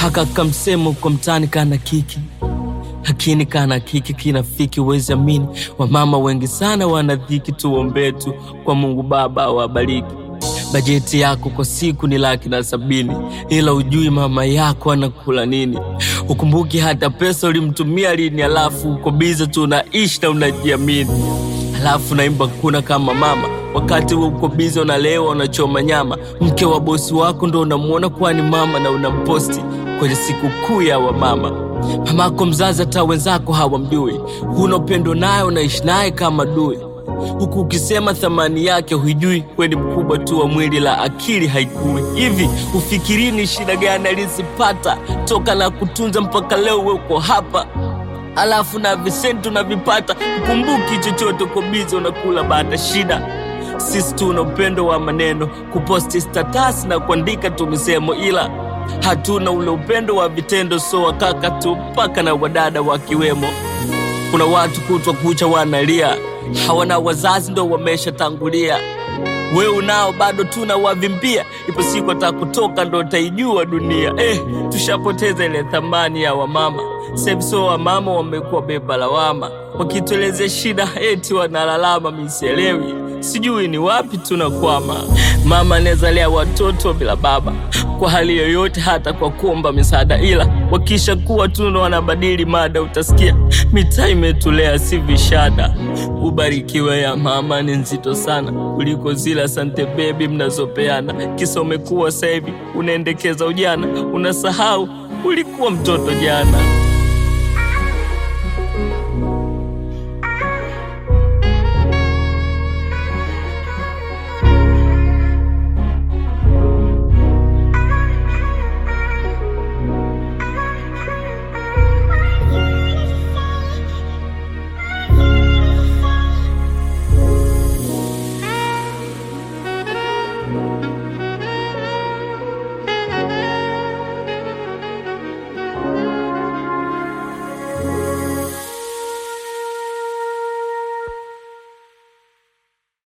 haka kamsemo kwa mtani kana kiki lakini kana kiki kinafiki, wezi amini. Wamama wengi sana wanadhiki, tuombee tu kwa Mungu Baba awabariki. Bajeti yako kwa siku ni laki na sabini, ila ujui mama yako anakula nini. Ukumbuki hata pesa ulimtumia lini, alafu uko bize tu unaishi na unajiamini, alafu naimba kuna kama mama wakati we uko bize unalewa unachoma nyama. Mke wa bosi wako ndo unamwona kuwa ni mama na unamposti kwenye siku kuu ya wamama. Mamako mzazi hata wenzako hawamjui, huna upendo naye, unaishi naye kama dui, huku ukisema thamani yake huijui. We ni mkubwa tu wa mwili, la akili haikui. Hivi ufikirini shida gani alizipata toka na kutunza mpaka leo we uko hapa alafu na visenti unavipata, ukumbuki chochote, uko bize unakula baada shida sisi tuna upendo wa maneno, kuposti status na kuandika tu misemo, ila hatuna ule upendo wa vitendo. So wakaka tu mpaka na wadada wakiwemo. Kuna watu kutwa kucha wanalia, hawana wazazi ndo wameshatangulia. We unao bado tuna wavimbia, ipo siku atakutoka ndo utaijua dunia. Eh, tushapoteza ile thamani ya wamama. Sebso wamama wamekuwa beba lawama, wakituelezea shida eti wanalalama. Misielewi, sijui ni wapi tunakwama. Mama anawezalea watoto bila baba kwa hali yoyote, hata kwa kuomba misaada, ila wakisha kuwa tuno wanabadili mada. Utasikia mitaa imetulea si vishada. Ubarikiwe ya mama ni nzito sana kuliko zile asante bebi mnazopeana. Kisa umekuwa sasa hivi unaendekeza ujana, unasahau ulikuwa mtoto jana.